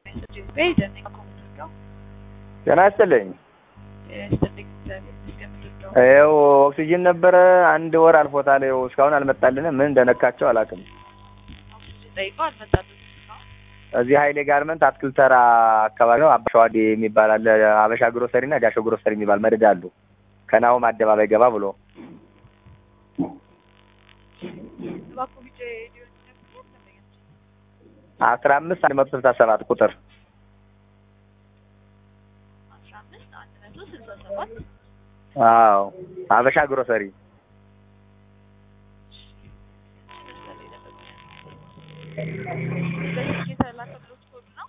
messages በሄደን ኮምፒውተር ጤና ይስጥልኝ። ስትልኝ እግዚአብሔር ይመስገን ምንድን ነው ይኸው ኦክሲጅን ነበረ አንድ ወር አልፎታል። ይኸው እስካሁን አልመጣልንም። ምን እንደነካቸው አላውቅም። ኦክሲጅን ጠይቀው አልመጣልንም እስካሁን። እዚህ ሀይሌ ጋርመንት አትክልት ተራ አካባቢ ነው። አባሸዋዴ የሚባል አለ። አበሻ ግሮሰሪ እና ዳሾ ግሮሰሪ የሚባል መደዳ አሉ። ከናሆም አደባባይ ገባ ብሎ እባክዎ ቢጫ ሊሆን ይችላል ደንበኛችን አስራ አምስት አንድ መቶ ስልሳ ሰባት ቁጥር አስራ አምስት አንድ መቶ ስልሳ ሰባት አዎ አበሻ ግሮሰሪ መሰለኝ ደንበኛ በስልክ የተላከልዎት ኮድ ነው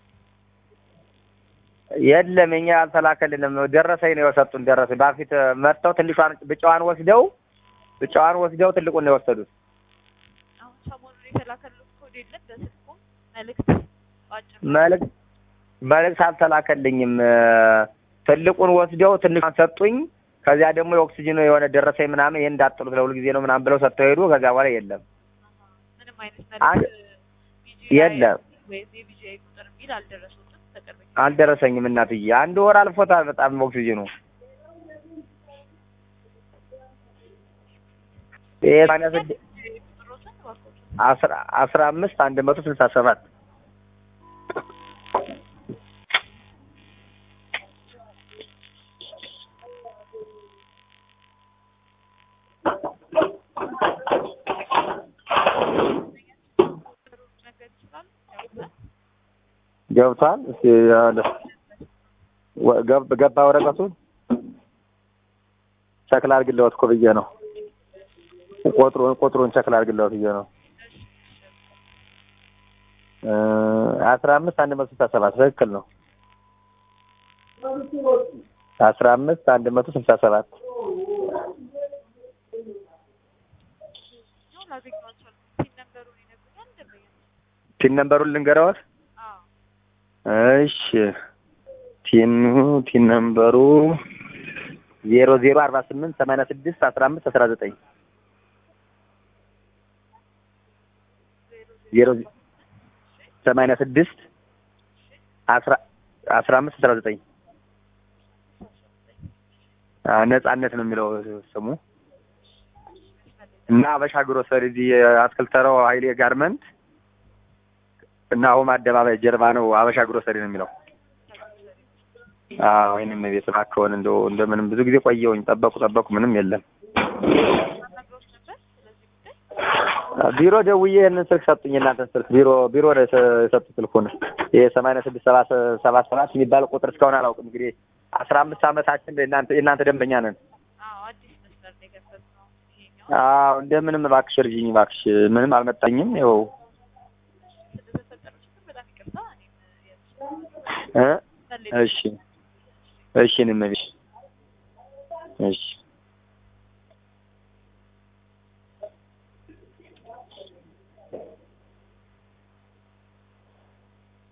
የለም የኛ አልተላከልንም። ደረሰኝ ነው የሰጡን። ደረሰኝ በፊት መጥተው ትንሿን ብጫዋን ወስደው ብጫዋን ወስደው ትልቁን ነው የወሰዱት። አሁን ሰሞኑን የተላከልዎት ኮድ የለም በስልኩ መልእክት በአጭር መልእክት መልእክት አልተላከልኝም። ትልቁን ወስደው ትንሿን ሰጡኝ። ከዚያ ደግሞ የኦክሲጅን የሆነ ደረሰኝ ምናምን ይሄን እንዳጥሉት ለሁል ጊዜ ነው ምናምን ብለው ሰጥተው ሄዱ። ከዚያ በኋላ የለም ምንም አይነት አንድ- መልእክት BGI የለም ወይም የቢጂአይ ቁጥር የሚል አልደረሱትም በቅርብ ጊዜ አልደረሰኝም። እናትዬ አንድ ወር አልፎታል። በጣም ኦክሲጅኑ ይሄ ሰማንያ ስድስት ቁጥሮትን እባክዎት አስራ አስራ አምስት አንድ መቶ ስልሳ ሰባት ነገር ይችላል ያውቃል ገብቷል። እስኪ ያለ ወ- ገብ- ገባ ወረቀቱን ቸክል አድርግልዎት እኮ ብዬ ነው። ቁጥሩን ቁጥሩን ቸክል አድርግልዎት ብዬ ነው። እ አስራ አምስት አንድ መቶ ስልሳ ሰባት ትክክል ነው። አስራ አምስት አንድ መቶ ስልሳ ሰባት ነው ላገኘው አልቻልኩም ፒን ነምበሩን ይነግሩኛል ደንበኛ ቲን ነምበሩን ልንገረዎት? አዎ እሺ ቲኑ ቲን ነምበሩ ዜሮ ዜሮ አርባ ስምንት ሰማንያ ስድስት አስራ አምስት አስራ ዘጠኝ ዜሮ ሰማንያ ስድስት አስራ አስራ አምስት አስራ ዘጠኝ አዎ፣ ነጻነት ነው የሚለው ስሙ እና አበሻ ግሮሰሪ እዚህ አትክልት ተራው ሀይሌ ጋርመንት እና አሁን አደባባይ ጀርባ ነው አበሻ ግሮሰሪ ነው የሚለው። አዎ ወይንም ቤት እባክዎን እንደው እንደምንም ብዙ ጊዜ ቆየሁኝ። ጠበቁ ጠበቁ ምንም የለም። ነግሮት ነበር ስለዚህ ጉዳይ ቢሮ ደውዬ ይህንን ስልክ ሰጡኝ። የእናንተን ስልክ ቢሮ ቢሮ ነው የሰ- የሰጡት ስልኩን ይሄ ሰማንያ ስድስት ሰባ ሰባ ሰባት የሚባል ቁጥር እስካሁን አላውቅም። እንግዲህ አስራ አምስት ዓመታችን የእናንተ የእናንተ ደንበኛ ነን። አዎ አዲስ መስመር ነው የከፈትነው ይሄኛው አዎ እንደምንም እባክሽ እርጂኝ እባክሽ። ምንም አልመጣኝም። ይኸው ስለተፈጠረው ችግር በጣም ይቅርታ እኔም እ የምፈልግ እሺ እሺ እኔም እሺ እሺ